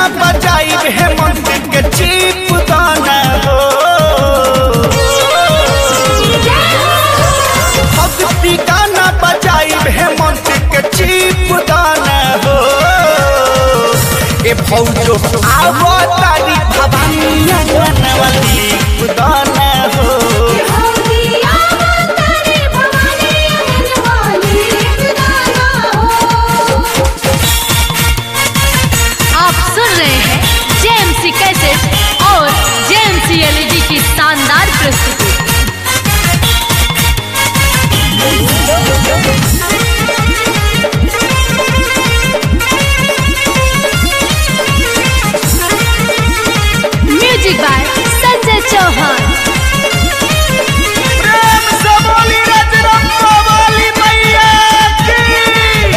गाना बजाई हेमंत के चीप दाना हो भक्ति गाना बजाई हेमंत के चीप दाना हो ए फौजो आवो तारी भवानी वाली दाना हो आप सुन रहे हैं जेएमसी कैसेट और जेएमसी एलईडी की शानदार प्रस्तुति म्यूजिक बाय संजय चौहान प्रेम से बोली रजरप्पा वाली मैया की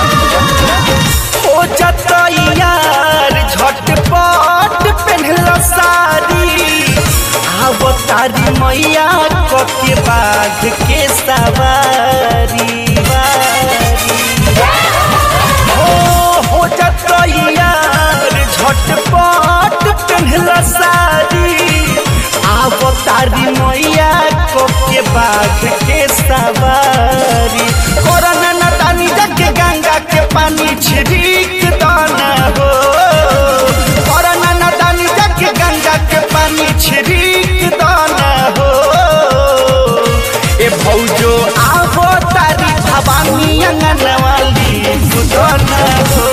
हो जाता यार झटपट पहनला साड़ी आव तारी मैया के बाघ के सवारी वारी। हो हो जाता यार झटपट पहनला साड़ी आव तारी मैया को के बाघ के सवारी कोरोना न तानी जाके गंगा के पानी छिड़क दाना हो कोरोना न तानी जाके गंगा के पानी छिड़क दाना हो ए भौजो आवो तारी भवानी अंगन वाली सुदाना हो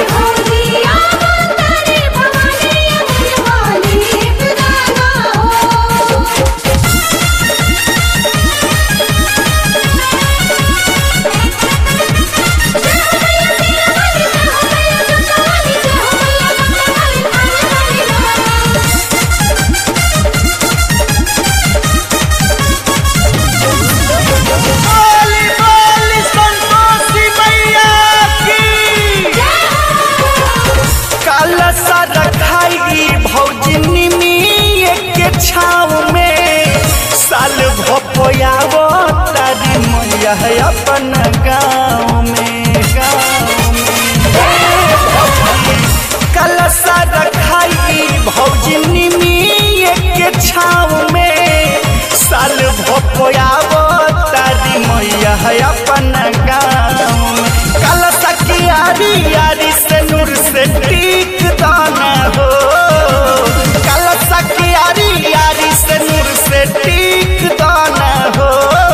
बोली बोली संतोषी मैया की काला सा रखाई भौजनी में के छाव में साल भपोयावो तारी मैया है अपन गाँव में गाँव में काला सा रखाई भौजनी में के छाव में साल भपोयावो तारी मैया है अपन गाँव में काला सा की आरी आरी से नूर से टीक दाना हो काला सा की आरी आरी से नूर से टीक दाना हो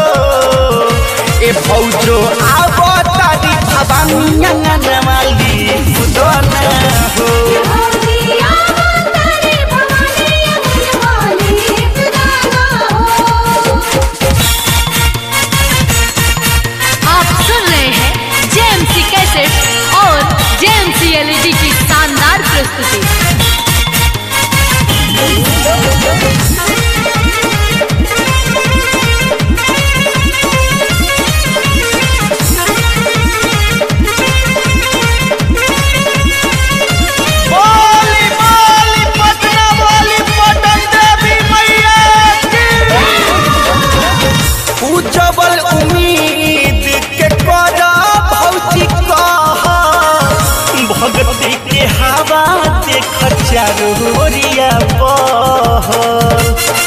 ए फौजो आवो तारी भवानी अंगन वाली दाना हो आप सुन रहे हैं जेएमसी कैसेट और जेएमसी एलईडी की शानदार प्रस्तुति बोली बोली पटना बोली पटन देवी मैया की उज्जवल उम्मीद के कर भौजी कह भक्ति के हवा देख चारोरिया बहल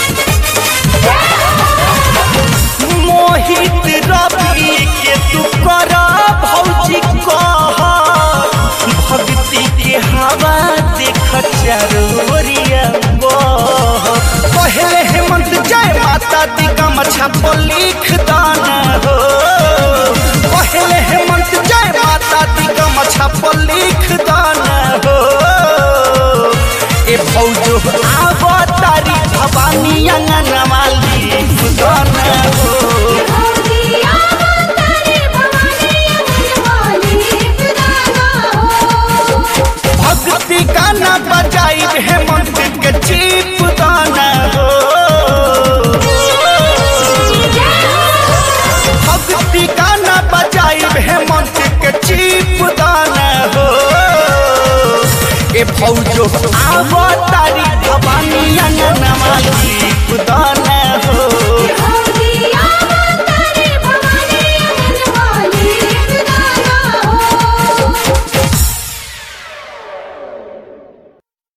मोहित रवि के तू कर भौजी कह भक्ति के हवा देख चारोरिया बह पहले हेमंत जय माता दी का मछा पर लिख दाना हो पहले हेमंत जय माता दी का मछा पर लिख दाना हो ए भौजो आवो तारी भवानी अंगन वाली दाना हो भक्ति गाना बजाई हेमंत के चीप दाना हो भक्ति गाना बजाई हेमंत के चीप दाना हो ए फौजो आवो तारी भवानी अंगन वाली दाना